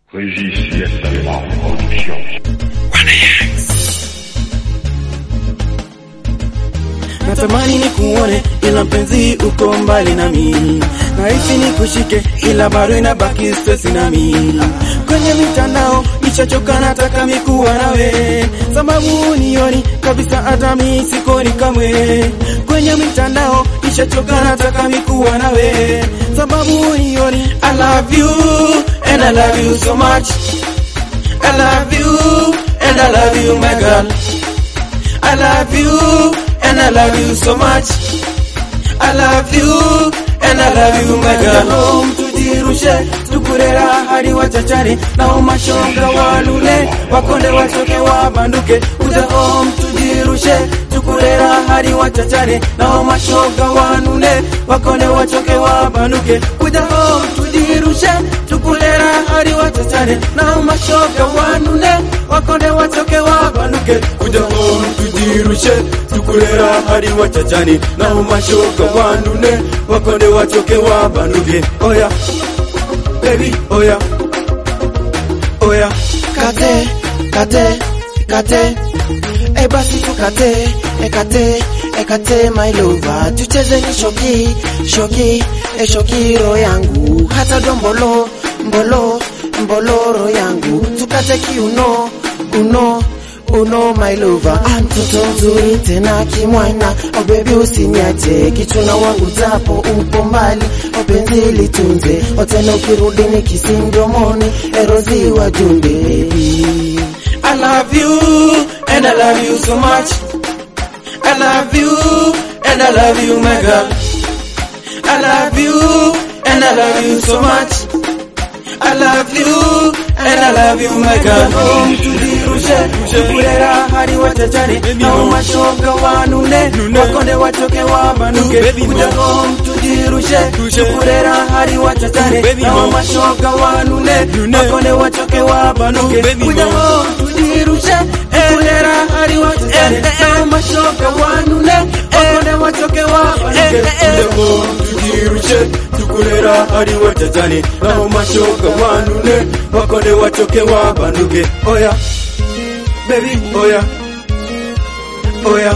Régis Yes Talema Production. Natamani ni kuone ila mpenzi uko mbali nami, nahisi ni kushike ila bado inabaki stress nami. Kwenye mitandao nishachoka, nataka mikuwa nawe, sababu nioni kabisa hata mi sikoni kamwe. Kwenye mitandao nishachoka, nataka mikuwa nawe, sababu nioni I love you and I love you so much. I love you and I love you my girl. I love you and I love you so much. I love you and I love you my girl. Home tujirushe tukurera hadi wachachari na umashonga walule wakonde wachoke wabanduke kuja home tujirushe tukurera hadi wachachari na umashoga wanune wakonde wachoke wabanduke kuja home tujirushe tukulera hadi wachachari na umashoga wanune wakonde wachoke wabanduke kuja home tujirushe tukulera hadi wachachani na umashoga wanune wakonde wachoke wabanduke oya baby oya oya kate kate kate e basi tukate ekate ekate my lover tucheze ni shoki shoki e shoki ro yangu hata dombolo mbolo mboloro yangu tukate kiuno uno uno my lover Ah, mtoto mzuri tena kimwana oh baby usiniache kichuna wangu japo upo mbali oh penzi litunze oh tena ukirudi ni kisi mdomoni erozi wa jumbe I love you and I love you so much. I love you and I love you, my girl. I love you and I love you so much. I love you and I love you, my girl. Home tujirushe tukulera hadi wachachari na umashoga wanune wakonde wachoke wabanuke kuja home tujirushe tukulera hadi wachachari na umashoga wanune wakonde wachoke wabanuke kuja home tujirushe tukulera hadi wachachari na umashoga wanune wakonde wachoke wabanuke kuja home tujirushe tukulera hadi wachachani na umashoga wanune wakonde wachoke wabanuke oya baby oya oya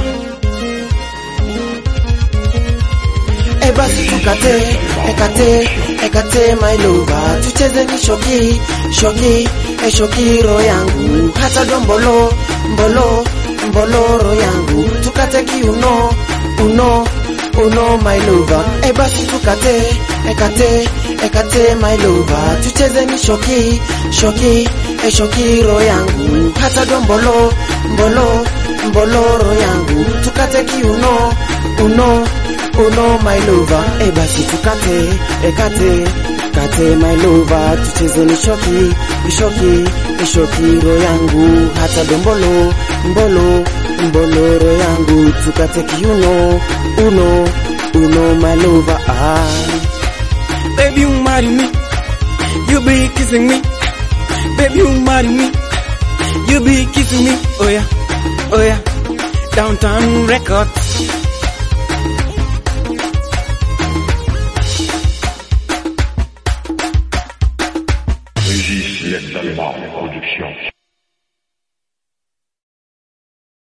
e basi tukate ekate ekate my lover tucheze ni shoki shoki e shoki ro yangu hata dombolo mbolo mboloro yangu tukate kiuno uno uno my lover e basi tukate ekate ekate my lover tucheze ni shoki shoki e shoki ro yangu hata dombolo mbolo mboloro yangu tukate kiuno uno uno my lover e basi tukate ekate kate my lover tucheze ni shoki ishoki ishoki ro yangu hata dombolo mbolo mboloro yangu tukate kiuno uno uno my lover ah. Baby, you marry me. You be kissing me. Baby, you marry me. You be kissing me. Oh yeah, oh yeah. Downtown Records.